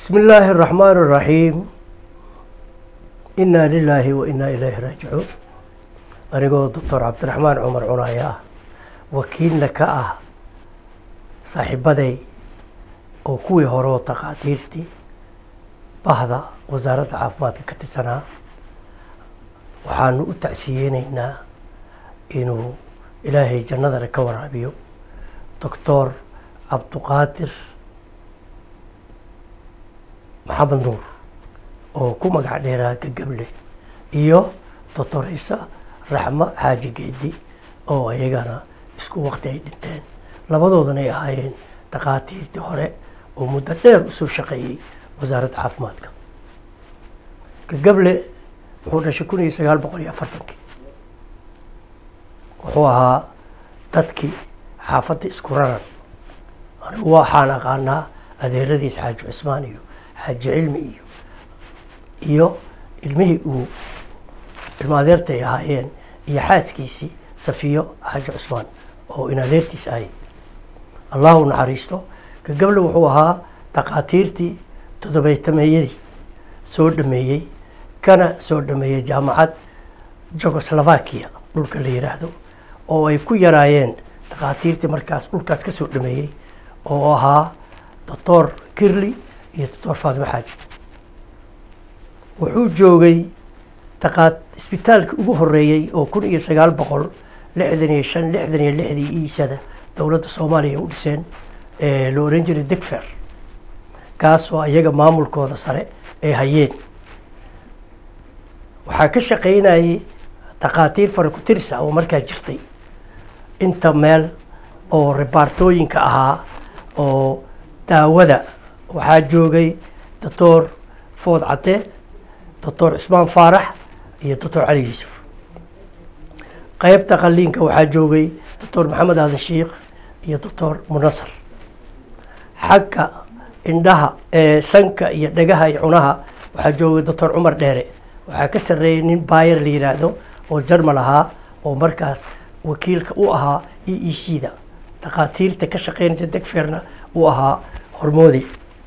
بسم الله الرحمن الرحيم إنا لله وإنا إليه راجعون anigoo doctor cabdiraxmaan cumar cunaya ah wakiilna ka ah saaxiibaday oo kuwii hore oo takhaatiirtii bahda wasaaradda caafimaadka ka tirsanaa waxaanu u tacsiyeyneynaa inuu ilaahay jannadana ka waraabiyo doctor cabduqaadir maxamed nuur oo ku magac dheeraa gagable iyo doctor ciise raxmo xaaji geedi oo ayagana isku wakti ay dhinteen labadoodana ay ahaayeen takhaatiirtii hore oo muddo dheer usoo shaqeeyey wasaaradda caafimaadka gagable wuxuu dhashay kun iyo sagaal boqol iyo afartankii wuxuu ahaa dadkii xaafadda isku raran anigu waxaan aqaanaa adeeradiis xaaji cusmaan iyo xaaji cilmi iyo iyo ilmihii uu ilma adeerta ay ahaayeen iyo xaaskiisii safiyo xaaji cusmaan oo in adeertiis ahay allahu naxariisto gagable wuxuu ahaa takhaatiirtii todobeytameeyadii soo dhameeyey kana soo dhameeyey jaamacad jugoslovakia dhulka la yidhaahdo oo ay ku yaraayeen takhaatiirtii markaas dhulkaas ka soo dhameeyey oo ahaa doctor kirli iyo doctor faatimo xaaji wuxuu joogay taqaat isbitaalka ugu horeeyey oo kun iyo sagaal boqol lixdan iyo shan lixdan iyo lixdii iisada dowladda soomaaliya u dhiseen la oran jiray degfer kaasoo iyaga maamulkooda sare ay hayeen waxaa ka shaqaynayay takhaatiir farakutirsa oo markaa jirtay inta meel oo ribaartooyinka ahaa oo daawada waxaa joogay doctor food cadde doctor cismaan faarax iyo doctor cali yuusuf qeybta qaliinka waxaa joogay doctor maxamed aadan shiikh iyo doctor munasar xagga indhaha ee sanka iyo dhagaha iyo cunaha waxaa joogay doctor cumar dheere waxaa ka sarreeyay nin bayer la yidhaahdo oo jarmal ahaa oo markaas wakiilka u ahaa e e c da takhaatiirta ka shaqeynaysa degferna uu ahaa hormoodi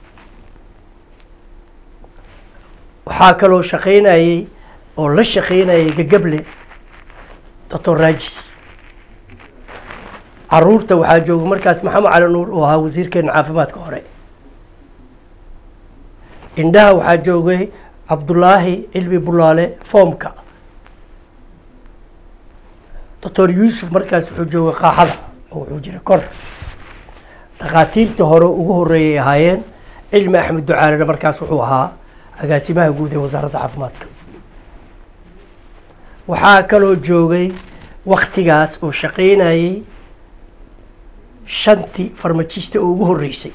waxaa kaloo shaqaynayey oo la shaqaynayay gagable doctor rajis caruurta waxaa jooga markaas maxamed cali nuur oo ahaa wasiirkeena caafimaadka hore indhaha waxaa joogay cabdulaahi cilmi bulaale foomka doctor yuusuf markaas wuxuu joogay qaaxada oo wuxuu jiray kor takhaatiirtii hore ugu horeeyay ahaayeen cilmi axmed ducaalena markaas wuxuu ahaa agaasimaha guud ee wasaaradda caafimaadka waxaa kaloo joogay waktigaas oo shaqaynayey shantii farmajista oo ugu horreysay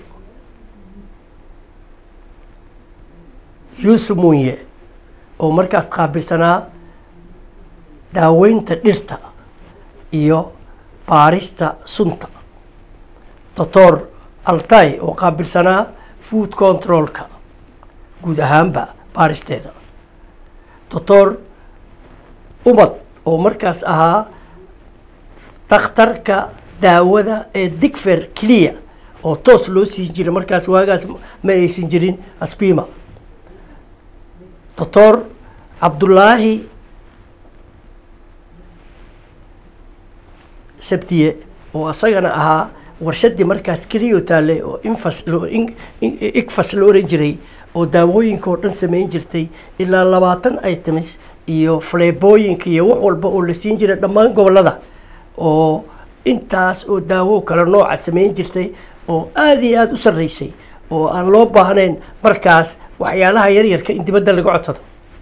yuusuf munye oo markaas qaabilsanaa daaweynta dhirta iyo baarista sunta doctor altay oo qaabilsanaa food controlka guud ahaanba baaristeeda doctor umad oo markaas ahaa dakhtarka daawada ee digfer clia oo toos loo siin jiray markaas waagaas ma aysan jirin asbima doctor cabdulaahi sabtiye oo asagana ahaa warshadii markaas keliyo taale oo infas igfas la oran jiray oo daawooyinka oo dhan samayn jirtay ilaa labaatan items iyo flebooyinka iyo wax walba oo la siin jiray dhammaan gobolada oo intaas oo daawo kale nooca samayn jirtay oo aada iyo aada u sarreysay oo aan loo baahnayn markaas waxyaalaha yaryarka in dibadda laga codsado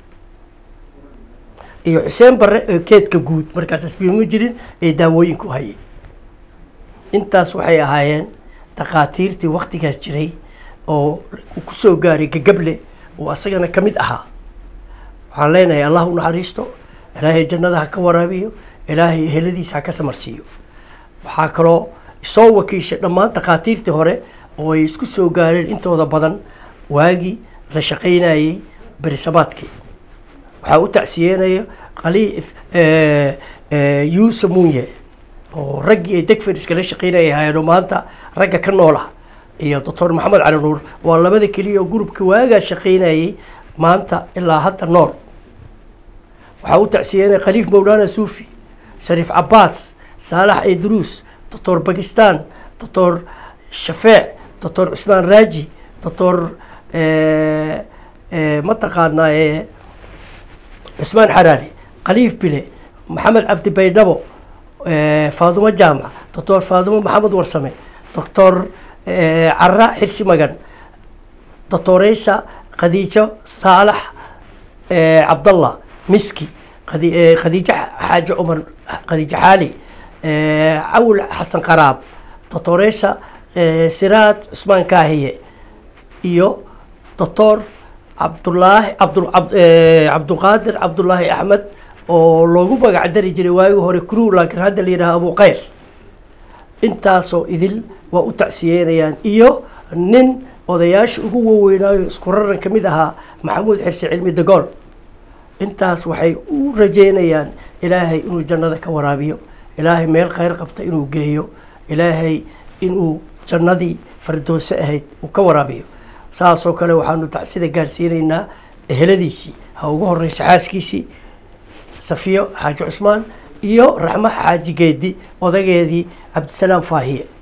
iyo xuseen barre oo keedka guud markaas asbiimo jirin ee daawooyinku hayay intaas waxay ahaayeen takhaatiirtii waktigaas jiray oo ku soo gaaray gagable oo asagana ka mid ahaa waxaan leenahay allah u naxariisto ilaahay jannada ha ka waraabiyo ilaahay heladiisa ha ka samarsiiyo waxaa kaloo soo wakiishay dhammaan takhaatiirtii hore oo ay isku soo gaareen intooda badan waagii la shaqaynayey berisamaadkii waxaa u tacsiyenaya qali yuusuf munye oo raggii ay degfer iskala shaqaynaya ahaayeen oo maanta ragga ka nool ah iyo doctor maxamed cali nuur waa labada keliya oo gurubka waagaa shaqaynayay maanta ilaa hadda nool waxaa u tacsiyeynaya khaliif mawlaana suufi shariif cabaas saalax idruus doctor bakistan doctor shafeec doctor cusmaan raaji doctor mataqaanaa cusmaan xaraari khaliif bile maxamed cabdi baydhabo faadumo jaamac doctor faadumo maxamed warsame doctor cara xirsi magan doctoreysa khadiijo saalax cabdallah miski khadiijo xaaji cumar khadiijo xaali cawl xasan qaraab doctoreysa siraad cusmaan kaahiye iyo doctor cabdulaahi cabdulqaadir cabdulaahi axmed oo loogu magac dari jiray waagi hore crew laakiin hadda la yidhaha abu khayr intaasoo idil waa u tacsiyeynayaan iyo nin odayaasha ugu waaweynaayo isku raran ka mid ahaa maxamuud xirsi cilmi dagool intaas waxay u rajeynayaan ilaahay inuu jannada ka waraabiyo ilaahay meel khayr qabta inuu geeyo ilaahay inuu jannadii fardoose ahayd uu ka waraabiyo saasoo kale waxaanu tacsida gaarsiinaynaa eheladiisii ha ugu horeysa xaaskiisii safiyo xaaji cusmaan iyo raxmo xaaji geedi odageedii cabdisalaam faahiye